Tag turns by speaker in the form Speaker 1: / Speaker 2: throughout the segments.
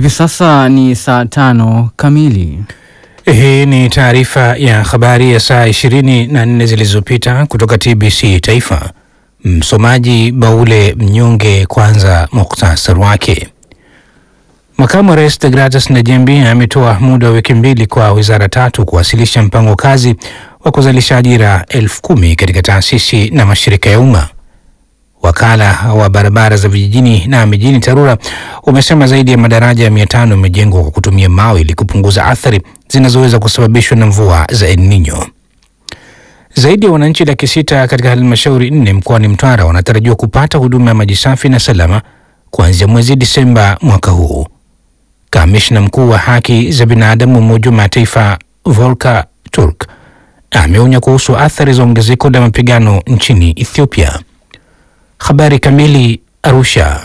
Speaker 1: Hivi sasa ni saa tano kamili.
Speaker 2: Hii ni taarifa ya habari ya saa ishirini na nne zilizopita kutoka TBC Taifa. Msomaji Baule Mnyonge. Kwanza muktasari wake. Makamu wa Rais Degratus Najembi ametoa muda wa wiki mbili kwa wizara tatu kuwasilisha mpango kazi wa kuzalisha ajira elfu kumi katika taasisi na mashirika ya umma. Wakala wa barabara za vijijini na mijini TARURA umesema zaidi ya madaraja ya mia tano yamejengwa kwa kutumia mawe ili kupunguza athari zinazoweza kusababishwa na mvua za El Nino. Zaidi ya wananchi laki sita katika halmashauri nne mkoani Mtwara wanatarajiwa kupata huduma ya maji safi na salama kuanzia mwezi Disemba mwaka huu. Kamishna mkuu wa haki za binadamu wa Umoja wa Mataifa Volker Turk ameonya kuhusu athari za ongezeko la mapigano nchini Ethiopia. Habari kamili. Arusha.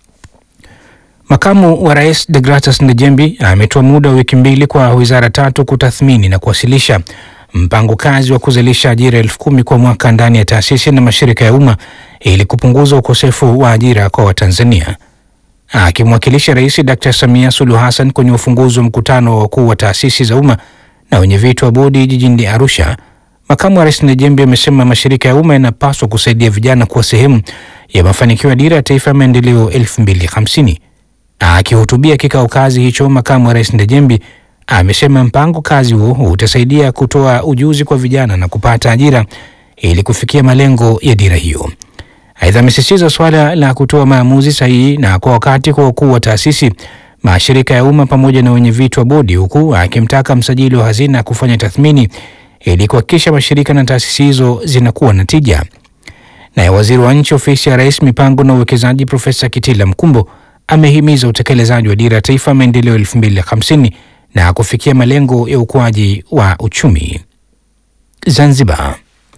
Speaker 2: Makamu wa rais Degratus Ndejembi ametoa muda wa wiki mbili kwa wizara tatu kutathmini na kuwasilisha mpango kazi wa kuzalisha ajira elfu kumi kwa mwaka ndani ya taasisi na mashirika ya umma ili kupunguza ukosefu wa ajira kwa Watanzania. Akimwakilisha Rais Dr Samia Suluhu Hassan kwenye ufunguzi wa mkutano wa wakuu wa taasisi za umma na wenyeviti wa bodi jijini Arusha, makamu wa rais Ndejembi amesema mashirika ya umma yanapaswa kusaidia vijana kuwa sehemu ya mafanikio ya dira ya taifa ya maendeleo 2050. Akihutubia kikao kazi hicho, makamu wa rais Ndejembi amesema mpango kazi huo utasaidia kutoa ujuzi kwa vijana na kupata ajira ili kufikia malengo ya dira hiyo. Aidha, amesisitiza suala la kutoa maamuzi sahihi na kwa wakati kwa wakuu wa taasisi, mashirika ya umma pamoja na wenyeviti wa bodi, huku akimtaka msajili wa hazina kufanya tathmini ili kuhakikisha mashirika na taasisi hizo zinakuwa na tija. Naye waziri wa nchi ofisi ya rais mipango na uwekezaji Profesa Kitila Mkumbo amehimiza utekelezaji wa dira ya taifa maendeleo 2050 na kufikia malengo ya ukuaji wa uchumi. Zanzibar.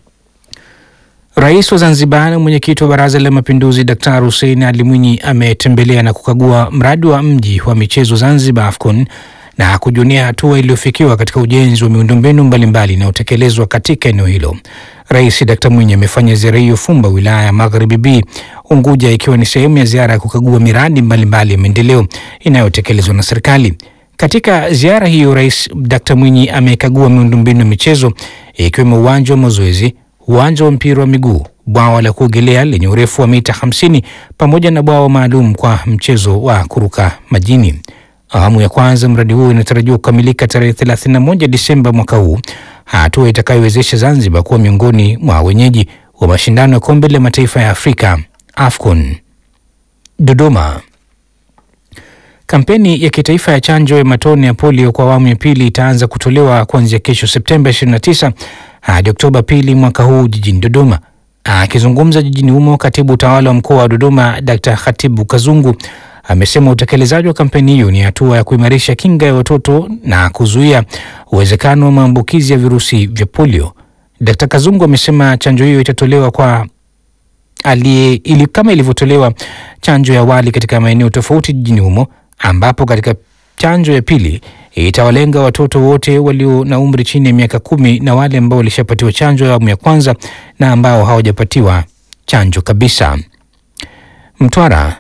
Speaker 2: Rais wa Zanzibar na mwenyekiti wa Baraza la Mapinduzi Daktari Hussein Ali Mwinyi ametembelea na kukagua mradi wa mji wa michezo Zanzibar AFCON na kujunia hatua iliyofikiwa katika ujenzi wa miundombinu mbalimbali inayotekelezwa katika eneo hilo. Rais Dkt Mwinyi amefanya ziara hiyo Fumba, wilaya ya Magharibi B, Unguja, ikiwa ni sehemu ya ziara ya kukagua miradi mbalimbali ya maendeleo inayotekelezwa na serikali. Katika ziara hiyo, Rais Dkt Mwinyi amekagua miundombinu ya michezo ikiwemo uwanja wa mazoezi, uwanja wa mpira wa miguu, bwawa la kuogelea lenye urefu wa mita 50 pamoja na bwawa maalum kwa mchezo wa kuruka majini. Awamu ya kwanza mradi huo inatarajiwa kukamilika tarehe 31 Disemba mwaka huu, hatua itakayowezesha Zanzibar kuwa miongoni mwa wenyeji wa mashindano ya kombe la mataifa ya Afrika AFCON. Dodoma. Kampeni ya kitaifa ya chanjo ya matone ya polio kwa awamu ya pili itaanza kutolewa kuanzia kesho Septemba 29 hadi Oktoba pili mwaka huu jijini Dodoma. Akizungumza jijini humo, katibu utawala wa mkoa wa Dodoma Dr. Khatibu Kazungu amesema utekelezaji wa kampeni hiyo ni hatua ya kuimarisha kinga ya watoto na kuzuia uwezekano wa maambukizi ya virusi vya polio. Dkt. Kazungu amesema chanjo hiyo itatolewa kwa alie, ili kama ilivyotolewa chanjo ya awali katika maeneo tofauti jijini humo, ambapo katika chanjo ya pili itawalenga watoto wote walio na umri chini ya miaka kumi na wale ambao walishapatiwa chanjo ya awamu ya kwanza na ambao hawajapatiwa chanjo kabisa. Mtwara.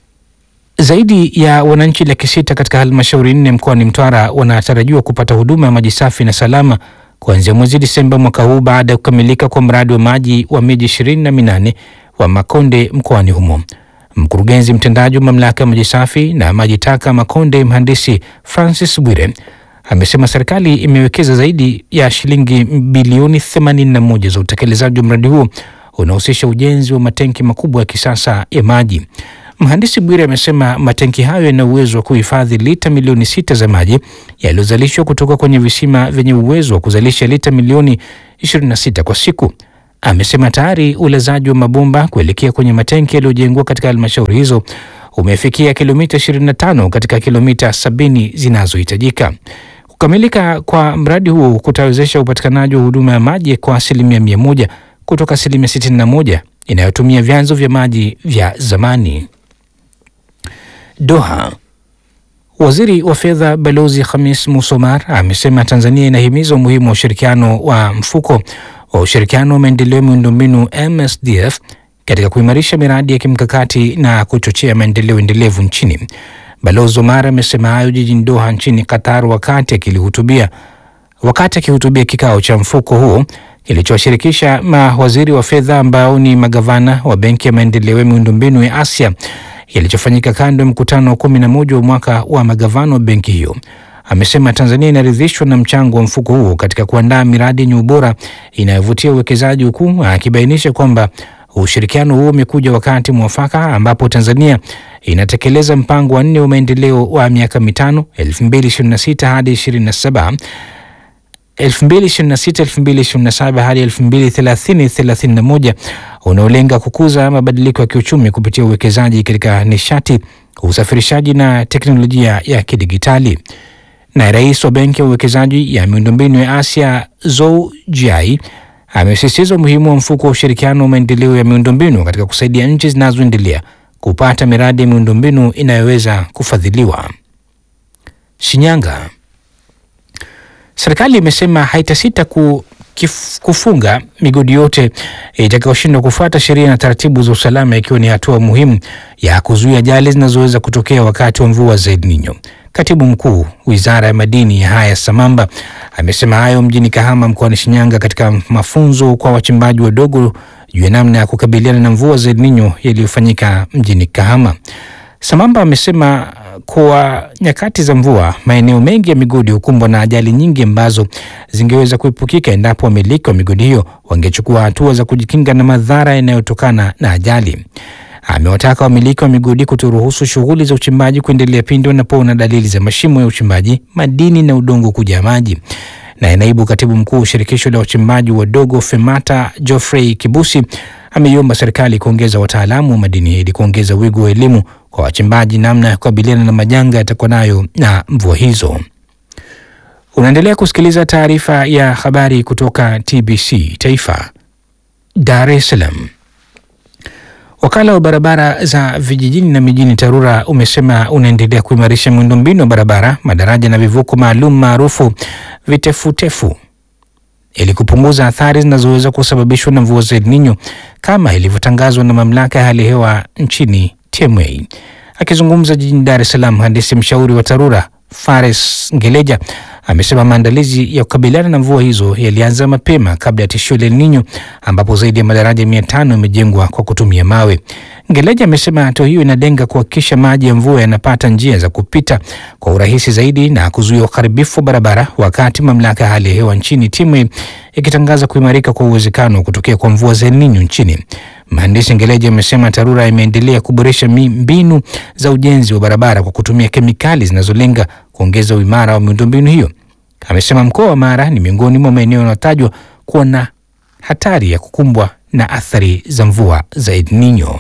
Speaker 2: Zaidi ya wananchi laki sita katika halmashauri nne mkoani Mtwara wanatarajiwa kupata huduma ya maji safi na salama kuanzia mwezi Disemba mwaka huu baada ya kukamilika kwa mradi wa maji wa miji ishirini na minane wa Makonde mkoani humo. Mkurugenzi mtendaji wa mamlaka ya maji safi na maji taka Makonde, mhandisi Francis Bwire amesema serikali imewekeza zaidi ya shilingi bilioni 81 za utekelezaji wa mradi huo unahusisha ujenzi wa matenki makubwa ya kisasa ya maji. Mhandisi Bwire amesema matenki hayo yana uwezo wa kuhifadhi lita milioni sita za maji yaliyozalishwa kutoka kwenye visima vyenye uwezo wa kuzalisha lita milioni 26 kwa siku. Amesema tayari ulazaji wa mabomba kuelekea kwenye matenki yaliyojengwa katika halmashauri hizo umefikia kilomita 25 katika kilomita 70 zinazohitajika. Kukamilika kwa mradi huo kutawezesha upatikanaji wa huduma ya maji kwa asilimia mia moja kutoka asilimia 61 inayotumia vyanzo vya maji vya zamani. Doha. Waziri wa fedha Balozi Khamis Musomar amesema Tanzania inahimiza umuhimu wa ushirikiano wa mfuko wa ushirikiano wa maendeleo ya miundombinu MSDF katika kuimarisha miradi ya kimkakati na kuchochea maendeleo endelevu nchini. Balozi Omar amesema hayo jijini Doha nchini Qatar wakati akilihutubia wakati akihutubia kikao cha mfuko huo kilichowashirikisha mawaziri wa fedha ambao ni magavana wa Benki ya Maendeleo ya Miundombinu ya Asia kilichofanyika kando ya mkutano wa kumi na moja wa mwaka wa magavana wa benki hiyo. Amesema Tanzania inaridhishwa na mchango wa mfuko huo katika kuandaa miradi yenye ubora inayovutia uwekezaji, huku akibainisha kwamba ushirikiano huo umekuja wakati mwafaka ambapo Tanzania inatekeleza mpango wa nne wa maendeleo wa miaka mitano 2026 hadi 27 2026-2027 hadi 2030-31 unaolenga kukuza mabadiliko ya kiuchumi kupitia uwekezaji katika nishati, usafirishaji na teknolojia ya kidigitali. Na rais wa benki ya uwekezaji ya miundombinu ya Asia Zou Jiai amesisitiza umuhimu wa mfuko wa ushirikiano wa maendeleo ya miundombinu katika kusaidia nchi zinazoendelea kupata miradi ya miundombinu inayoweza kufadhiliwa. Shinyanga. Serikali imesema haitasita ku, kif, kufunga migodi yote itakayoshindwa kufuata sheria na taratibu za usalama ikiwa ni hatua muhimu ya kuzuia ajali zinazoweza kutokea wakati wa mvua za El Nino. Katibu mkuu wizara ya madini Haya Samamba amesema hayo mjini Kahama mkoani Shinyanga katika mafunzo kwa wachimbaji wadogo juu ya namna ya kukabiliana na mvua za El Nino yaliyofanyika mjini Kahama. Samamba amesema kwa nyakati za mvua maeneo mengi ya migodi hukumbwa na ajali nyingi ambazo zingeweza kuepukika endapo wamiliki wa migodi hiyo wangechukua hatua za kujikinga na madhara yanayotokana na ajali. Amewataka wamiliki wa migodi kutoruhusu shughuli za uchimbaji kuendelea pindi wanapoona dalili za mashimo ya uchimbaji, madini na udongo kujaa maji. Naye naibu katibu mkuu wa shirikisho la wachimbaji wadogo FEMATA Geoffrey Kibusi ameiomba serikali kuongeza wataalamu wa madini ili kuongeza wigo wa elimu kwa wachimbaji namna ya kukabiliana na majanga yatakuwa nayo na mvua hizo. Unaendelea kusikiliza taarifa ya habari kutoka TBC Taifa, Dar es Salaam. Wakala wa barabara za vijijini na mijini TARURA umesema unaendelea kuimarisha miundombinu ya barabara, madaraja na vivuko maalum maarufu vitefutefu ili kupunguza athari zinazoweza kusababishwa na mvua za El Nino kama ilivyotangazwa na mamlaka ya hali ya hewa nchini TMA. Akizungumza jijini Dar es Salaam, mhandisi mshauri wa TARURA Fares Ngeleja amesema maandalizi ya kukabiliana na mvua hizo yalianza mapema kabla ya tishio la El Nino ambapo zaidi ya madaraja mia tano yamejengwa kwa kutumia mawe. Ngeleja amesema hatua hiyo inalenga kuhakikisha maji ya mvua yanapata njia za kupita kwa urahisi zaidi na kuzuia uharibifu wa barabara, wakati mamlaka ya hali ya hewa nchini TMA ikitangaza kuimarika kwa uwezekano wa kutokea kwa mvua za El Nino nchini. Mhandisi Ngeleja amesema TARURA imeendelea kuboresha mbinu za ujenzi wa barabara kwa kutumia kemikali zinazolenga kuongeza uimara wa miundombinu hiyo. Amesema mkoa wa Mara ni miongoni mwa maeneo yanayotajwa kuwa na hatari ya kukumbwa na athari za mvua za El Nino.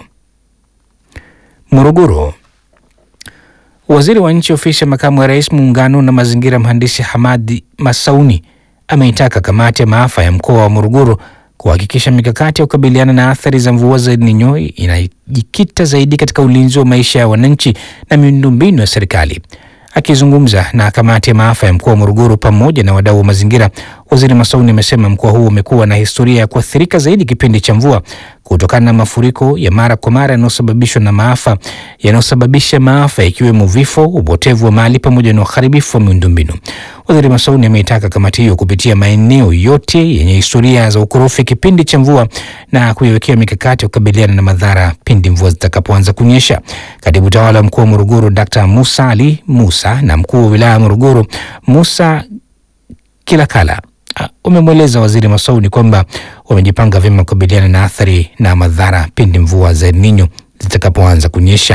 Speaker 2: Morogoro. Waziri wa nchi ofisi ya makamu wa rais muungano na mazingira, mhandisi Hamadi Masauni ameitaka kamati ya maafa ya mkoa wa Morogoro kuhakikisha mikakati ya kukabiliana na athari za mvua za El Nino inajikita zaidi katika ulinzi wa maisha ya wananchi na miundombinu ya serikali. Akizungumza na kamati ya maafa ya mkoa wa Morogoro pamoja na wadau wa mazingira, waziri Masauni amesema mkoa huu umekuwa na historia ya kuathirika zaidi kipindi cha mvua kutokana na mafuriko ya mara kwa mara yanayosababishwa na maafa yanayosababisha maafa ikiwemo vifo, upotevu wa mali pamoja na uharibifu wa miundombinu. Waziri Masauni ameitaka kamati hiyo kupitia maeneo yote yenye historia za ukorofi kipindi cha mvua na kuiwekea mikakati ya kukabiliana na madhara pindi mvua zitakapoanza kunyesha. Katibu tawala wa mkoa wa Morogoro Dr. Musa Ali Musa na mkuu wa wilaya ya Morogoro Musa Kilakala umemweleza waziri Masauni kwamba wamejipanga vyema kukabiliana na athari na madhara pindi mvua za El Nino zitakapoanza kunyesha.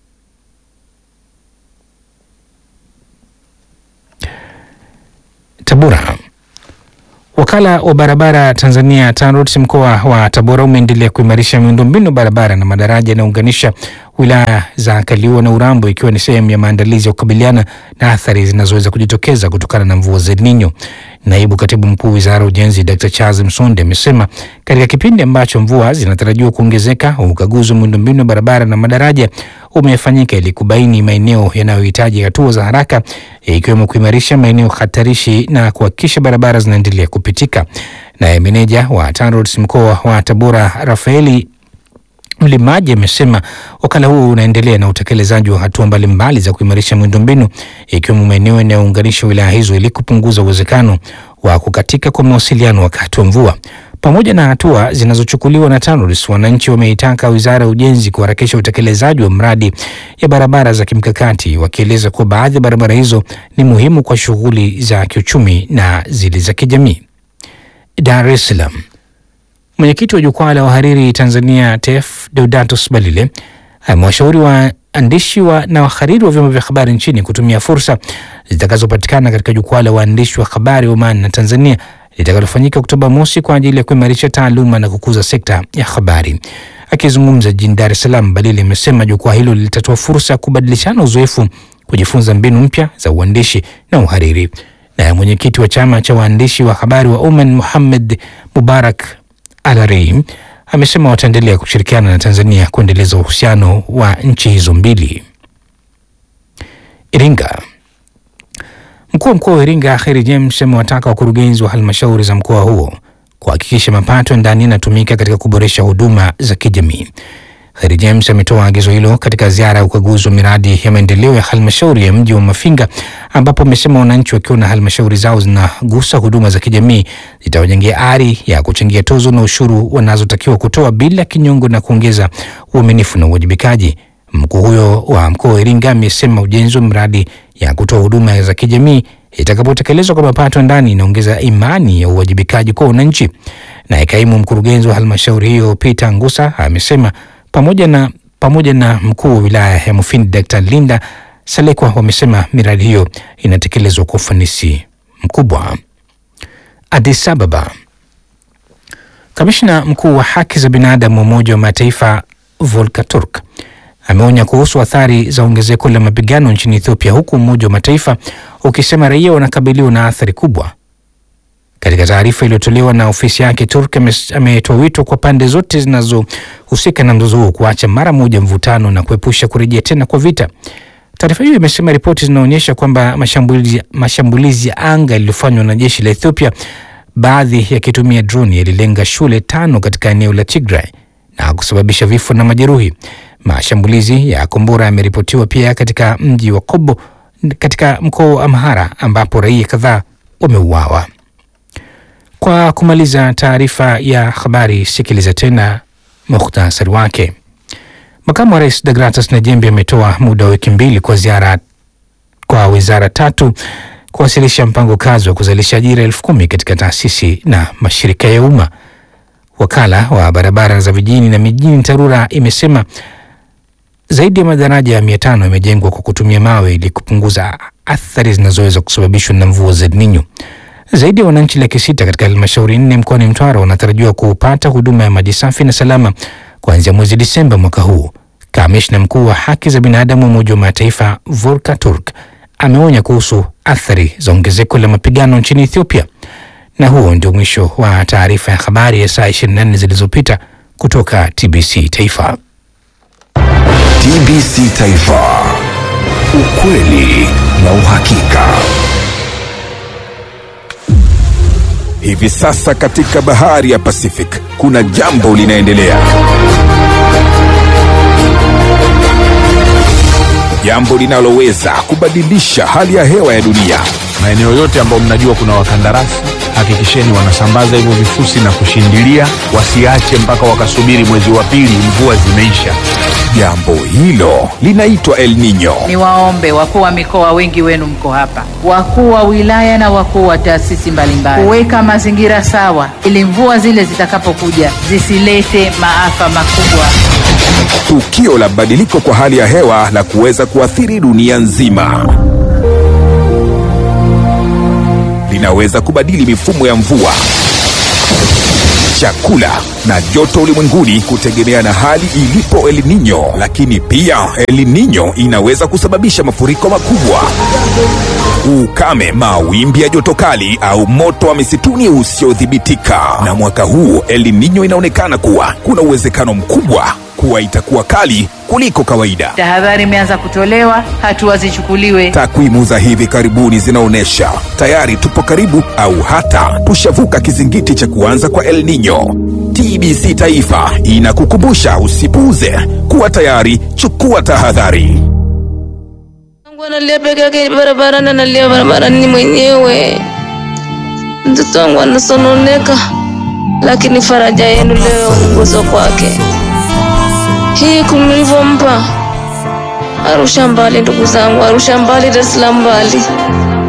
Speaker 2: Tabora. Wakala wa barabara Tanzania TANROADS mkoa wa Tabora umeendelea kuimarisha miundombinu barabara na madaraja yanayounganisha wilaya za Kaliua na Urambo ikiwa ni sehemu ya maandalizi ya kukabiliana na athari zinazoweza kujitokeza kutokana na mvua za El Nino. Naibu katibu mkuu wizara ya ujenzi Dr. Charles Msonde amesema katika kipindi ambacho mvua zinatarajiwa kuongezeka, ukaguzi wa miundombinu ya barabara na madaraja umefanyika ili kubaini maeneo yanayohitaji hatua za haraka ikiwemo kuimarisha maeneo hatarishi na kuhakikisha barabara zinaendelea kupitika. Naye meneja wa TANROADS mkoa wa Tabora Rafaeli Mlimaji amesema wakala huo unaendelea na utekelezaji wa hatua mbalimbali za kuimarisha miundombinu ikiwemo maeneo yanayounganisha wilaya hizo ili kupunguza uwezekano wa kukatika kwa mawasiliano wakati wa mvua. Pamoja na hatua zinazochukuliwa na TANROADS, wananchi wameitaka Wizara ya Ujenzi kuharakisha utekelezaji wa mradi ya barabara za kimkakati, wakieleza kuwa baadhi ya barabara hizo ni muhimu kwa shughuli za kiuchumi na zile za kijamii. Dar es Salaam. Mwenyekiti wa jukwaa la wahariri Tanzania TEF Deodatus Balile amewashauri waandishi wa na wahariri wa vyombo vya habari nchini kutumia fursa zitakazopatikana katika jukwaa la waandishi wa habari Oman na Tanzania litakalofanyika Oktoba mosi kwa ajili ya kuimarisha taaluma na kukuza sekta ya habari. Akizungumza jijini Dar es Salaam, Balile amesema jukwaa hilo litatoa fursa ya kubadilishana uzoefu, kujifunza mbinu mpya za uandishi na uhariri. Naye mwenyekiti wa chama cha waandishi wa habari wa Oman Muhammad Mubarak Al-Araim amesema wataendelea kushirikiana na Tanzania kuendeleza uhusiano wa nchi hizo mbili. Iringa. Mkuu wa mkoa wa Iringa Kheri James amewataka wakurugenzi wa halmashauri za mkoa huo kuhakikisha mapato ya ndani yanatumika katika kuboresha huduma za kijamii. Kheri James ametoa agizo hilo katika ziara ya ukaguzi wa miradi ya maendeleo ya halmashauri ya mji wa Mafinga, ambapo amesema wananchi wakiona halmashauri zao zinagusa huduma za kijamii zitawajengea ari ya kuchangia tozo na ushuru wanazotakiwa kutoa bila kinyongo na kuongeza uaminifu na uwajibikaji. Mkuu huyo wa mkoa wa Iringa amesema ujenzi wa miradi ya kutoa huduma za kijamii itakapotekelezwa kwa mapato ya ndani inaongeza imani ya uwajibikaji kwa wananchi. Naye kaimu mkurugenzi wa halmashauri hiyo Peter Ngusa amesema pamoja na, pamoja na mkuu wa wilaya ya Mufindi Dr. Linda Salekwa wamesema miradi hiyo inatekelezwa kwa ufanisi mkubwa. Addis Ababa. Kamishna mkuu wa haki za binadamu wa Umoja wa Mataifa Volker Turk ameonya kuhusu athari za ongezeko la mapigano nchini Ethiopia, huku Umoja wa Mataifa ukisema raia wanakabiliwa na athari kubwa. Katika taarifa iliyotolewa na ofisi yake, Turk ametoa wito kwa pande zote zinazohusika na mzozo huo kuacha mara moja mvutano na kuepusha kurejea tena kwa vita. Taarifa hiyo imesema ripoti zinaonyesha kwamba mashambulizi, mashambulizi ya anga yaliyofanywa na jeshi la Ethiopia, baadhi yakitumia droni, yalilenga shule tano katika eneo la Tigray na kusababisha vifo na majeruhi. Mashambulizi ya kombora yameripotiwa pia katika mji wa Kobo katika mkoa wa Amhara ambapo raia kadhaa wameuawa. Kwa kumaliza taarifa ya habari, sikiliza tena muhtasari wake. Makamu wa rais Degratus Najembe ametoa muda wa wiki mbili kwa ziara kwa wizara tatu kuwasilisha mpango kazi wa kuzalisha ajira elfu kumi katika taasisi na mashirika ya umma. Wakala wa barabara za vijijini na mijini TARURA imesema zaidi ya madaraja ya mia tano yamejengwa kwa kutumia mawe ili kupunguza athari zinazoweza kusababishwa na mvua za El Nino. Zaidi ya wananchi laki sita katika halmashauri nne mkoani Mtwara wanatarajiwa kupata huduma ya maji safi na salama kuanzia mwezi Disemba mwaka huu. Kamishna mkuu wa haki za binadamu wa Umoja wa Mataifa Volker Turk ameonya kuhusu athari za ongezeko la mapigano nchini Ethiopia. Na huo ndio mwisho wa taarifa ya habari ya saa 24 zilizopita kutoka TBC Taifa.
Speaker 3: TBC Taifa, ukweli na uhakika. Hivi sasa katika bahari ya Pacific kuna jambo linaendelea, jambo linaloweza kubadilisha hali ya hewa ya dunia.
Speaker 4: Maeneo yote ambayo mnajua kuna wakandarasi, hakikisheni wanasambaza hivyo vifusi na kushindilia, wasiache mpaka wakasubiri mwezi wa pili mvua zimeisha.
Speaker 3: Jambo hilo linaitwa El Nino.
Speaker 5: Niwaombe wakuu wa mikoa, wengi wenu mko hapa, wakuu wa wilaya na wakuu wa taasisi mbalimbali, kuweka mazingira sawa ili mvua zile zitakapokuja zisilete maafa makubwa.
Speaker 3: Tukio la badiliko kwa hali ya hewa la kuweza kuathiri dunia nzima linaweza kubadili mifumo ya mvua, chakula na joto ulimwenguni kutegemea na hali ilipo El Nino. Lakini pia El Nino inaweza kusababisha mafuriko makubwa, ukame, mawimbi ya joto kali au moto wa misituni usiodhibitika. Na mwaka huu El Nino inaonekana kuwa kuna uwezekano mkubwa kuwa itakuwa kali kuliko kawaida.
Speaker 5: Tahadhari imeanza kutolewa, hatua zichukuliwe.
Speaker 3: Takwimu za hivi karibuni zinaonyesha tayari tupo karibu au hata tushavuka kizingiti cha kuanza kwa El Nino. TBC Taifa inakukumbusha usipuuze, kuwa tayari, chukua tahadhari.
Speaker 6: Mungu analia peke yake barabarani, analia barabarani mwenyewe. Mtoto wangu anasononeka, lakini faraja yenu leo uguzo kwake. Hii kumlivyompa Arusha mbali, ndugu zangu, Arusha mbali, Dar es Salaam mbali.